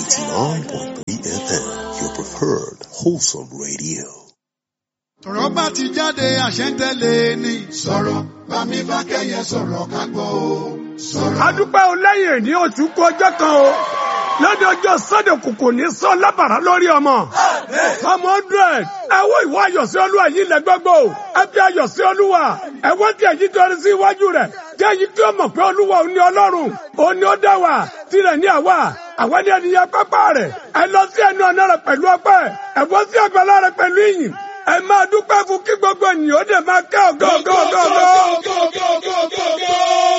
89.3 FM, your preferred wholesome radio. ọ̀rọ̀ bá ti jáde àṣẹ ń tẹ̀lé ni. sọ̀rọ̀ bámi bá kẹ́yẹ sọ̀rọ̀ ká gbọ́ o. sọ̀rọ̀. adúpẹ́ o lẹ́yìn ní oṣù kú ọjọ́ kan o lóde ọjọ́ sọ́dọ̀ kòkò ní sọ lábàrá lórí ọmọ ọmọ hundred ẹwọ́ ìwọ ayọ̀ sí olúwa yìí lẹ gbogbo ẹ fi ayọ̀ sí olúwa ẹwọ́ tí èyí torí sí iwájú rẹ̀ kí èyí tí ó mọ̀ pé olúwa ò ní ọlọ́run ò ní ó dá wa tirẹ̀ ní àwa àwa ní ènìyàn pápá rẹ̀ ẹ lọ sí ẹnu ọ̀nà rẹ̀ pẹ̀lú ọpẹ́ ẹ bọ́ sí àgbàlá rẹ̀ pẹ̀lú ìyìn ẹ máa dúpẹ́ fún kí gbogbo ènìyàn ó dẹ̀ máa kẹ́ ọ̀gọ́ ọ̀gọ́ ọ̀gọ́ ọ̀gọ́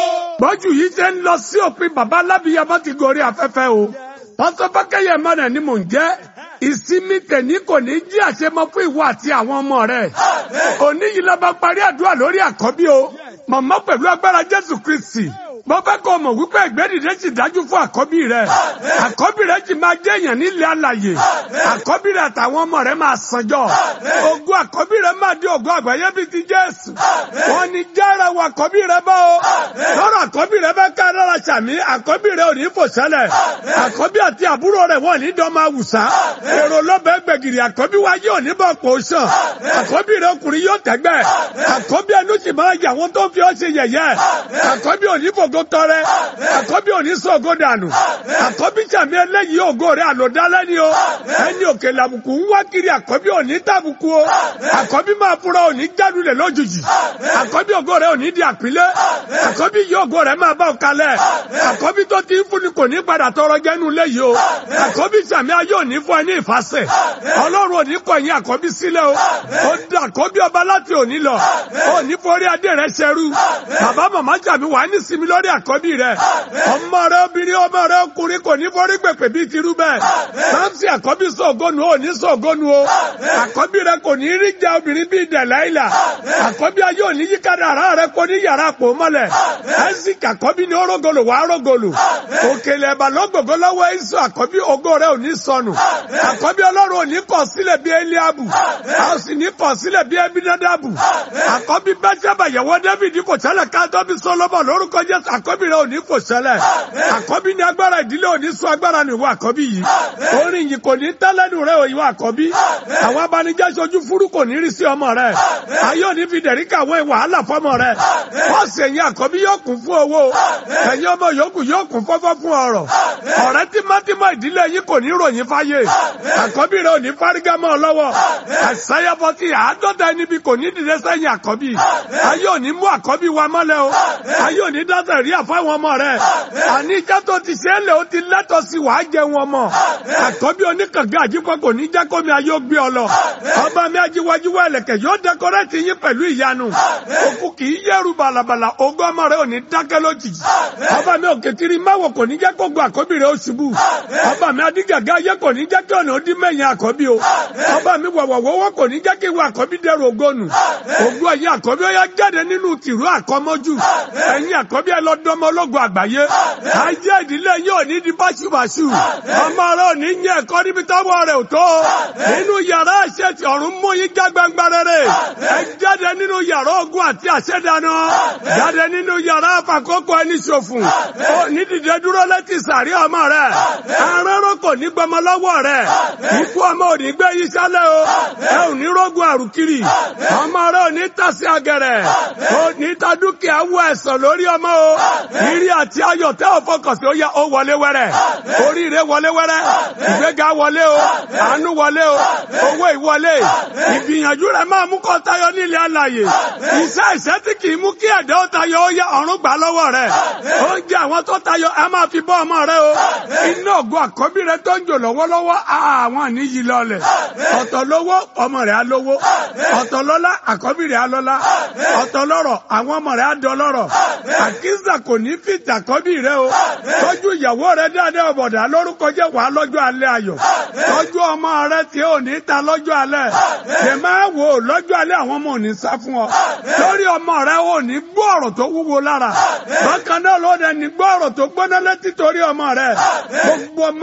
bọ́jú yìí ṣe ń lọ sí òpin bàbá alábìyamọ ti gorí afẹ́fẹ́ o pásọ bákẹ́yẹ mọ́nà ni mò ń jẹ́ ìsinmi tẹ̀ní kò ní jí àṣemọ fún ìwọ àti àwọn ọmọ rẹ̀ òní yìí lọ́ba parí àdúrà lórí àkọ́bí o màmá pẹ̀lú agbára jésù kristi mo fẹ́ kó mọ̀ wípé ìgbẹ́dìde sì dájú fún àkọ́bí rẹ̀ àkọ́bí rẹ̀ sì máa jẹ́ èèyàn nílẹ̀ alàyè àkọ́bí rẹ̀ àtàwọn ọmọ rẹ̀ máa sanjọ́ ogun àkọ́bí rẹ̀ máa di ogun àgbáyé bíi ti jésù wọn ni jára wọ àkọ́bí rẹ̀ bá o lọ́rọ̀ àkọ́bí rẹ̀ bá ká lára sàmí àkọ́bí rẹ̀ ò ní fò sẹ́lẹ̀ àkọ́bí àti àbúrò rẹ̀ wọ́n ní dọ́mọ àwùsá èrò lọ́bẹ̀ gbẹ̀gìrì àkọ́bí wa yóò ní bọ̀ kó sàn àkọ́bí rẹ̀ ọkùnrin yóò tẹ́gbẹ́ àkọ́bí ẹnu sì máa yà wọ́n tó fi ọ́ ṣe yẹ̀yẹ́ àkọ́bí ò ní fògo tọrẹ àkọ́bí ò ní sọ ògo dànù àkọ́bí sàmì eléyìí ògo rẹ̀ àlòdálẹ́ ni o ẹni òkè làbùkù ń wá kiri àkọ́bí ò ní tàbùkù o àkọ́bí máa fura ò ní jádulẹ̀ lójijì àkọ́bí ògo rẹ̀ ò ní di àpilẹ̀ àkọ́bí yìí ògo rẹ̀ máa bá ọ kalẹ̀ àkọ́bí tó ti ń fúnni kò ní padà tọrọ jẹ́nu léyìí o àkọ́bí sàmì ayé ò ní fún ẹ ní ìfàsẹ̀ ọlọ́run ò ní kọ̀ yín àkọ́bí sílẹ̀ o ó di àkọ́bí ọba láti òní lọ ó ní forí adé rẹ̀ ṣẹrú bàbá màmá sàmì wà ní sinmi lórí àkọ́bí rẹ̀ ọmọ rẹ̀ obìnrin ọmọ rẹ̀ ọkùnrin kò ní forí gbèpè bíi tirú bẹ́ẹ̀ sáǹsì àkọ́bí sọ̀gọ́nu ò ní sọ̀gọ́nu o àkọ́bí rẹ̀ kò ní rí jẹ obìnrin bíi dẹ̀láìlà àkọ́bí ayé ò ní yíkadà ara rẹ̀ kò ní yàrá àpò mọ́lẹ̀ ẹ́sìkì àkọ́bí ní orógolo wà á rógolo òkèlè ẹ̀bà lọ́gbọ̀gbọ́ lọ́wọ́ ẹ̀sù àkọ́bí ògo rẹ̀ ò ní sọnù àkọ́bí ọlọ́run ò ní kọ̀ sílẹ̀ bí eliabu a ò sì ní kọ̀ sílẹ̀ bí ebinadabu àkọ́bí bẹ́sẹ̀bà yẹ̀wọ́ david kò ṣẹlẹ̀ káàtọ́bí solomon lórúkọ jésù àkọ́bí rẹ̀ ò ní kò ṣẹlẹ̀ àkọ́bí ní agbára ìdílé ò ní sọ agbára nìwọ àkọ́bí yìí orin yìí kò ní tẹ́lẹ̀nu rẹ̀ òyìnbó àkọ́bí àwọn abanijẹ́ sojú fúru kò ní rí sí ọmọ rẹ̀ ayé ò ní fi dẹ̀rí kàwé wàhálà fọmọ rẹ̀ pọ́ọ̀sì ẹ̀yìn àkọ́bí yóò kún fún owó ẹ̀yìn ọmọ yòókù yóò kún fọ́fọ́ fún ọ̀rọ̀ ọ̀rẹ́ tímọ́tímọ́ ìdílé yìí kò ní ròyìn fáyé àkọ́bí rẹ̀ ò ní fárígámọ́ lọ́wọ́ àṣàyàbọ̀ ti àádọ́ta ẹni bí kò ní dìde sẹ́yìn àkọ́bí ayé ò ní mú àkọ́bí wa mọ́lẹ̀ o ayé ò ní dáṣẹ̀ rí àfáwọn ọmọ rẹ̀ àní ìjà tó ti ṣe é lè ó ti lẹ́tọ̀ sí wàá jẹ wọn mọ̀ àkọ́bí oníkàngá àjípọ̀ kò ní jẹ́ kómi ayé ó gbé ọ lọ ọba mi ajíwájúwá ẹlẹ́kẹ̀ yóò dẹkọrẹ́tì yín pẹ̀lú ìyanu òkú kì í yẹ̀rù bàlàbàlà ogún ọmọ rẹ̀ ò ní dákẹ́ lójijì ọba mi òkè tiri máwò kò ní jẹ́ kó gun àkọ́bí rẹ̀ ó ṣubú ọba mi adígàgá ayé kò ní jẹ́ kí ọ̀nà ó dín mẹ́yìn àkọ́bí o ọba mi wọ̀wọ̀wọ́wọ́ kò ní jẹ́ kí ìwọ àkọ́bí dẹrù ogónù ogún ẹ̀yìn àkọ́bí ó yá jáde nínú tìrú àkọ́mọ́jú ẹ̀yìn àkọ́bí ẹ lọ dọ́mọ ológun àgbáyé ayé ìdílé yóò ní di báṣubàṣu ọmọ rẹ ò ní yẹ ẹ̀kọ́ níbi tọ́wọ́ rẹ̀ ò tó nínú yàrá àṣetì ọ̀run mú yín já gbangba rere ẹ jáde nínú yàrá ogun àti àṣẹdáná jáde nínú yàrá àfàkókò ẹni ṣòfò ó ní dìde dúró létí sàrí ọmọ rẹ aránrán kò ní gbọmọ lọ́wọ́ rẹ ikú ọmọ ò ní gbé yí sálẹ̀ o ẹ ò ní rógun àrùkiri ọmọ rẹ ò ní tàsí agẹrẹ ò ní ta dúkìá wọ ẹ̀sán lórí ọmọ o ìrí àti ayọ̀ tẹ́ ò fọkàn sí ó yá ó wọlé wẹ́rẹ́ oríire wọlé wẹ́rẹ́ ìgbéga wọlé o àánú wọlé o owó ìwọlé ìgbìyànjú rẹ máa mú kó tayọ nílé alàyè iṣẹ́ ìṣẹ́ tí kì í mú kí ẹ̀dá ó tayọ ó yá ọ̀run gbà lọ́wọ́ rẹ oúnjẹ àwọn tó tayọ ẹ máa fi bọ́ ọmọ rẹ o iná ògùn àkọ́bí rẹ tó ń jò lọ́wọ́lọ́wọ́ àwọn àníyí lọlẹ̀ ọ̀tọ̀ lówó ọmọ rẹ á lówó ọ̀tọ̀ lọ́lá àkọ́bí rẹ á lọ́lá ọ̀tọ̀ lọ́rọ̀ àwọn ọmọ rẹ á dọlọ́rọ̀ àkísà kò ní fìtà àkọ́bí rẹ o tọ́jú ìyàwó rẹ dáadáa ọ̀bọ̀dà lórúkọ jẹ́ wàá lọ́jọ́ alẹ́ ayọ̀ tọ́jú ọmọ rẹ tí ò ní ta lọ́jọ́ alẹ́ lè máa wò ó lọ́jọ́ alẹ́ àwọn ọmọ ò ní sá fún ọ lórí ọmọ rẹ ò ní gbọ́ ọ̀rọ̀ tó wúwo lára bákan náà ló dẹ̀ ní gbọ́ ọ̀rọ̀ tó gbóná létí torí ọmọ rẹ gbogbo ọmọ àfẹnú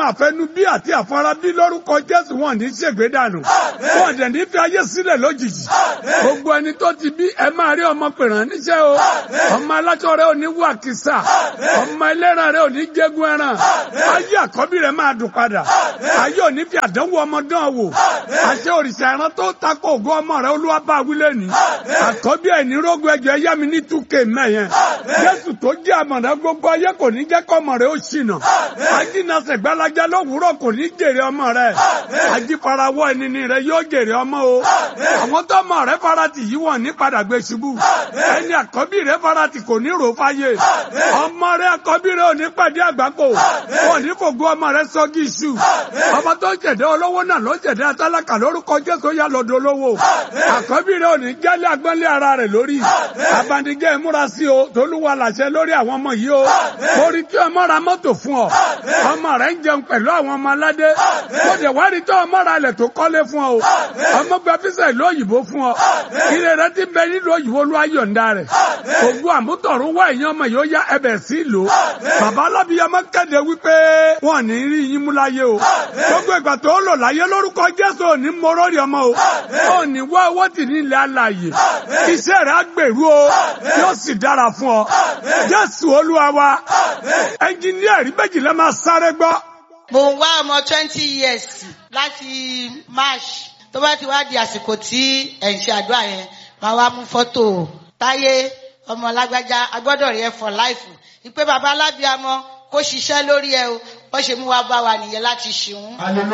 bí àti àfarabí lórúkọ Jésù wọn ní ṣègbè dànù wọn dẹ̀ ní fi ayé sílẹ̀ lójijì gbogbo ẹni tó ti bí ẹ máa rí ọmọ pèrán níṣẹ́ o ọmọ aláṣọ rẹ ò ní wà kìsà ọmọ ẹlẹ́ran rẹ ò ní jẹ́gun ẹran ayé àkọ́bí rẹ máa dùn padà ayé ò ní fi àdánwò ọmọ dán wò àṣẹ òrìṣà ẹran tó takò ògo ọmọ rẹ olúwa bá wílé ní àkọ́bí ẹ̀ ní rógun ẹjọ́ ẹ̀yá mi ní túkè mẹ́yẹn Jésù tó jẹ́ àmọ̀dá gbogbo ayé kò ní jẹ́ kọ́mọ rẹ ó ṣìnà ajínasẹ̀ gbalaja lówùúrọ̀ kò ní jèrè ọmọ rẹ ajífarawọ́ ẹnini rẹ yóò jèrè ọmọ o àwọn tọ́mọ rẹ farati yìí wọ́n ní padà gbé ṣubú ẹni àkọ́bí rẹ farati kò ní rò fáyé ọmọ rẹ àkọ́bí rẹ ò ní pàdé àgbákò wọn ní fògo ọmọ rẹ sọ́gí iṣu ọmọ tó jẹ̀dẹ́ olówó náà ló jẹ̀dẹ́ atálákà lórúkọ Jésù yá lọ́dọ̀ olówó àkọ́bí rẹ ò ní jálẹ̀ agbọ́nlé ara rẹ̀ lórí abanijẹ́ ìmúra sí o tolúwa làṣẹ lórí àwọn ọmọ yìí o orí tí ọmọ ra mọ́tò fún ọ ọmọ rẹ ń jẹun pẹ̀lú àwọn ọmọ aládé ó dẹ̀ wá rí tí ọmọ ra ilẹ̀ tó kọ́lé fún ọ ọmọ gba fíṣà ìlú òyìnbó fún ọ ire rẹ ti bẹ nílùú òyìnbó ló ayọ̀ǹda rẹ̀ ògùn àmútọ̀rún wá èèyàn ọmọ yìí ó yá ẹbẹ̀ sí ìlú bàbá alábíyamọ kéde wípé wọn ní rí yín mú láyé o gbogbo ìgbà tó lò láyé lórúkọ Jésù ò ní mọ lórí ọmọ o ò ní wá owó tì ní ilẹ̀ alàyè iṣẹ́ rẹ̀ á gbèrú o yóò sì dára fún ọ Jésù Olúwa wa ẹnjìníà rí méjìlá máa sáré gbọ́. mo ń wá ọmọ twenty years láti march tó bá ti wá di àsìkò tí ẹ̀ ń ṣe àdúrà yẹn máa wá mú fọ́tò táyé ọmọ lágbájá agbọ́dọ̀ rí ẹ for life ìpè bàbá alábíàmọ kó ṣiṣẹ́ lórí ẹ o wọ́n ṣe mú wa bá wa nìyẹn láti ṣìún.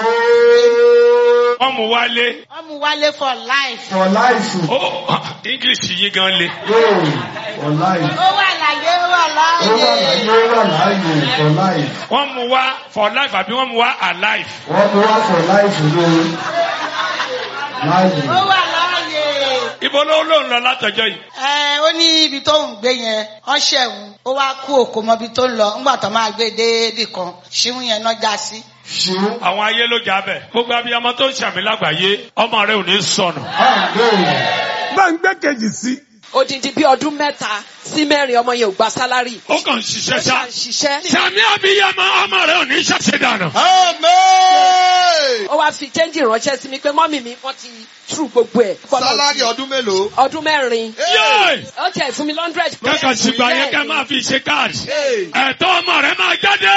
wọ́n mú wálé. wọ́n mú wálé for life. For life. ó english yìí gan le. Yóò for life. ó wà láyé ó wà Ó wà láyé láàyè. ó wà láàyè for life. wọ́n mú wá for life àbí wọ́n mú wá alive. Wọ́n mú wá for life ló láàyè. ó wà láàyè. ibo ló ló ń lọ látọjọ́ yìí. ẹ ó ní ibi tó ń gbé yẹn wọ́n ṣẹ̀wọ̀n ó wá kú òkò mọ́ ibi tó ń lọ ńgbà tó máa gbé déébì kan ṣíwún yẹn náà já sí. Ṣé àwọn ayé ló jà bẹ̀. gbogbo abiyamọ tó ń ṣàmì lágbàáyé ọmọ rẹ ò ní sọnù. àgbẹ̀ bá ń gbé kejì sí. odidi bí ọdún mẹ́ta sí mẹ́rin ọmọ yẹn ò gba sálárì. ó kàn ń ṣiṣẹ́ ó ṣá. ṣà ń ṣiṣẹ́. sàmì abiyamọ ọmọ rẹ ò ní ṣàṣẹ dànù. ó wá fi chẹ́ńjì ránṣẹ́ sí mi pé mọ́mì mi wọ́n ti tú gbogbo ẹ̀. sálárì ọdún mélòó. ọdún mẹ́rin. yéè ó tiẹ̀ fún mi lọ́ndrẹ̀d. kẹ́kọ̀ọ́ ṣùgbọ́n yẹn kẹ́ máa fi ṣe káàdì. ẹ̀tọ́ ọmọ rẹ máa jáde.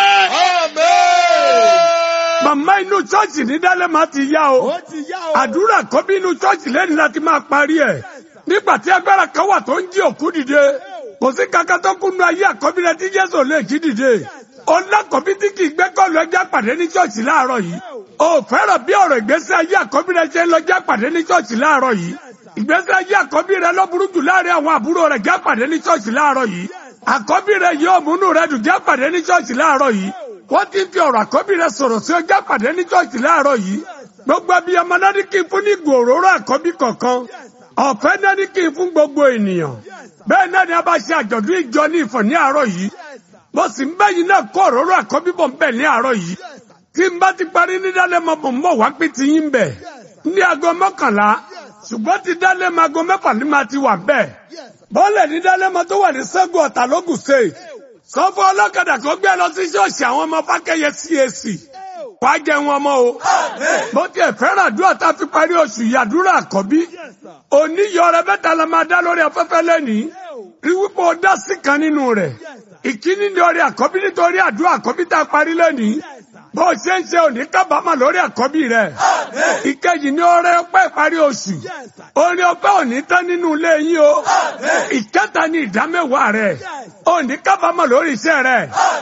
màmá inú ṣọ́ọ̀ṣì ní dálẹ́mà ti yá o àdúrà kọ́bí inú ṣọ́ọ̀ṣì lẹ́nu láti máa parí ẹ̀ nígbà tí agbára kan wà tó ń jí òkú dìde kò sí kankan tó kúnnú ayé àkọ́bí rẹ tí Jésù lè jí dìde ọlákọ̀bí tí kì í gbẹ́kọ̀lù ẹja pàdé ní ṣọ́ọ̀ṣì láàárọ̀ yìí o fẹ́ràn bí ọ̀rọ̀ ìgbésí ayé àkọ́bí rẹ ṣe ń lọ já pàdé ní ṣọ́ọ̀ṣì láàárọ̀ yìí ìgbésí ayé àkọ́bí rẹ ló burú jù láàrin àwọn àbúrò rẹ já pàdé ní ṣọ́ọ̀ṣì láàárọ̀ yìí àkọ́bí rẹ yóò múnú rẹ dùn já pàdé ní ṣọ́ọ̀ṣì láàárọ̀ yìí wọ́n ti fi ọ̀rọ̀ àkọ́bí rẹ sọ̀rọ̀ sí ọjà pàdé ní ṣọ́ọ̀ṣì láàárọ̀ yìí gbogbo abiyamọ náà ní kí n fún ní ìgò òróró àkọ́bí kọ̀ọ̀kan ọ̀fẹ́ náà ní kí n fún gbogbo ènìyàn bẹ́ẹ̀ náà ni a bá ṣe àjọ̀dún ìjọ ní ìfọ̀ ní àárọ̀ yìí mo sì ń bẹ́yìn náà kó òróró àkọ́bí bọ̀ ń bẹ̀ ní àárọ̀ yìí tí n bá ti parí ní dálẹ́mọ bò ń bọ̀ wá pé ti yín bẹ̀ ní aago mọ́kànlá ṣùgbọ́n ti dálẹ́mọ aago mẹ́fà ní ma ti wà bẹ́ẹ̀ bọ́ọ̀lẹ̀ ní dálẹ́mọ tó wà ní sẹ́gun ọ̀tà lógùn state sọ fún ọlọ́kadà kó gbé lọ sí ṣọ́ọ̀ṣì àwọn ọmọ fákẹ́yẹ CAC wá jẹun ọmọ o bó tiẹ̀ fẹ́ràn àdúrà tá a fi parí oṣù yìí àdúrà àkọ́bí oníyọrẹ mẹ́ta la máa dá lórí afẹ́fẹ́ lẹ́nìí rí wípé o dá sí kan nínú rẹ̀ ìkíní ní orí àkọ́bí nítorí àdúrà àkọ́bí tá a parí lẹ́nìí bó o ṣe ń ṣe òní kábàámà lórí àkọ́bí rẹ̀ ìkejì ní ọrẹ ọpẹ́ ìparí oṣù orin ọpẹ́ òní tán nínú ilé yín o ìkẹta ní ìdámẹ́wàá rẹ̀ òní kábàámà lórí iṣẹ́ rẹ̀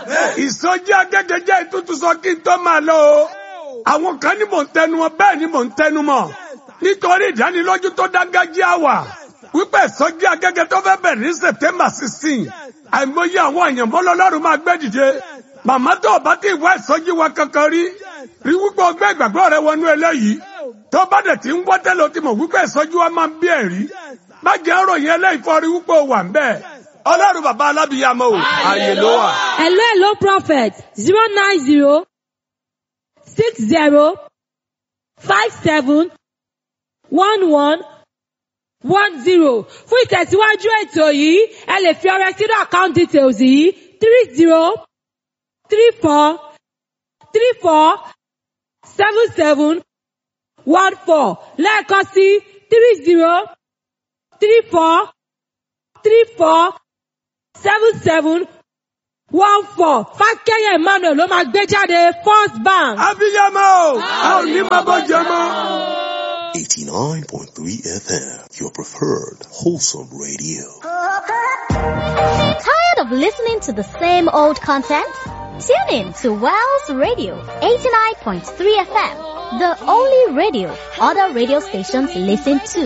ìsọjí agẹ́gẹ́jẹ́ ìtútù sọ kí n tó máa lọ o àwọn kan ní mò ń tẹnu mọ́ bẹ́ẹ̀ ni mò ń tẹnu mọ́ nítorí ìdánilójú tó dágájíá wà wípé ìsọjí agẹ́gẹ́ tó fẹ́ bẹ̀rẹ̀ ní September sixteen àìmọye àwọn èèyàn mọ́lọ́lọ́run máa gbé dìde màmá tó o bá ti wá ìsọjí wa kankan rí rí wípé ọgbẹ́ ìgbàgbọ́ rẹ wọnú eléyìí tó bá dẹ̀ ti ń wọ́ tẹ́lẹ̀ o ti mọ̀ wípé ìsọjí wa máa ń bí ẹ̀rí má jẹ́ ròyìn eléyìí fọ́ rí wípé o wà ń bẹ́ẹ̀ ọlọ́run bàbá alábìyàmọ́ o ààyè ló wà. Hello, hello, prophet. Zero nine zero six zero five seven one one one zero. Fún ìtẹ̀síwájú ètò yìí, ẹ lè fi ọrẹ sínú account details yìí three zero three four three four seven seven one four lẹ́ẹ̀kan sí three zero three four three four seven seven one four fákẹ́yẹ emmanuel ló máa gbé jáde first bank. abiyamọ a ò ní máa bọ́ jẹ mọ́. 89.3 FM, your preferred wholesome radio. Tired of listening to the same old content? Tune in to Wells Radio 89.3 FM, the only radio other radio stations listen to.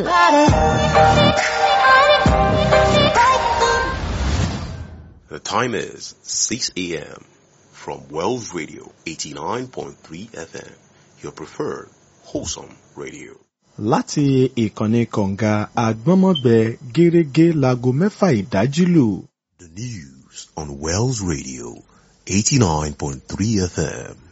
The time is 6 a.m. from Wells Radio 89.3 FM, your preferred wholesome radio. láti ìkànnì kọ̀ǹga àgbọ́nmọ́gbẹ gẹ́rẹ́gẹ́ láago mẹ́fà ìdájí lù. The news on Wells Radio 89.3 FM.